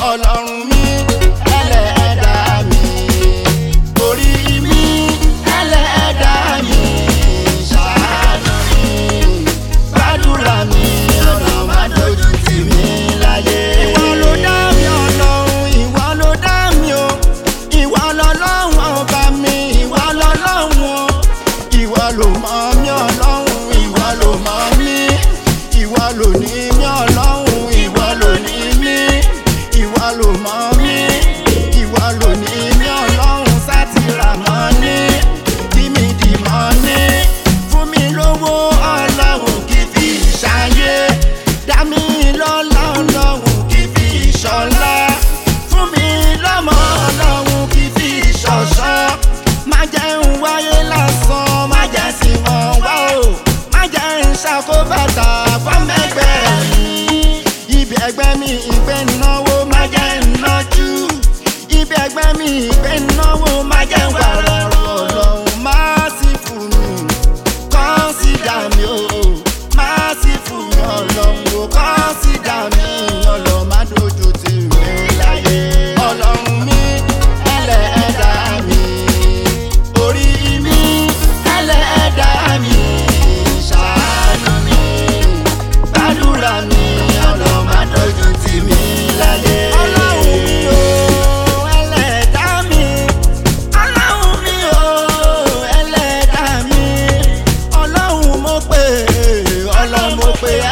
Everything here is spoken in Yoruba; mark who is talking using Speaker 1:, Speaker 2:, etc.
Speaker 1: ọlọ́run mi ẹlẹ́ẹ̀dá mi orí mi ẹlẹ́ẹ̀dá mi ṣàánú mi gbàdúrà mi ọ̀nà má dojú tì mí láyé. ìwọ ló dá mi ọlọ́run ìwọ ló dá mi o ìwọ lọ́lọ́run ọba mi ìwọ lọ́lọ́run o ìwọ ló mọ̀ mí ọlọ́run ìwọ ló mọ̀ mí ìwọ ló ní mí ọlọ́run ìwọ ló ní mí ìwọ ló mọ̀ mí ìwọ ló ní mí ọlọ́run sátìrà mọ́ ní kí mi dì mọ́ ní fún mi lówó ọlọ́run kì í fi ṣayé dá mi lọ́lá ọlọ́run kì í fi ṣọlá fún mi lọ́mọ ọlọ́run kì í fi ṣọ̀ṣọ́ má jẹ́ ń wáyé lásán má jẹ́ sí wọn wá o má jẹ́ ń ṣàkóbàtà fọ́mẹ́gbẹ́ mi ibi ẹgbẹ́ mi ìgbẹ́ náwó má jẹ́ ń nájú ibi ẹgbẹ́ mi ìgbẹ́ náwó má jẹ́ ń wà lọ́rọ̀ ọlọ́run má sì fún mi kọ́nsídà mi o má sì fún mi ọlọ́run o kọ́nsídà mi ọlọ́run má dojú tì mí láyé ọlọ́run mi ẹlẹ́ẹ̀dá mi orí mi ẹlẹ́ẹ̀dá mi ṣàánú mi gbàdúrà mi ọlọ́run má dojú tì mí láyé. ọlọ́run mi o ẹlẹ́ẹ̀dá mi ọlọ́run mi o ẹlẹ́dàá mi ọlọ́run mo pè é ọlọ́run mo pè é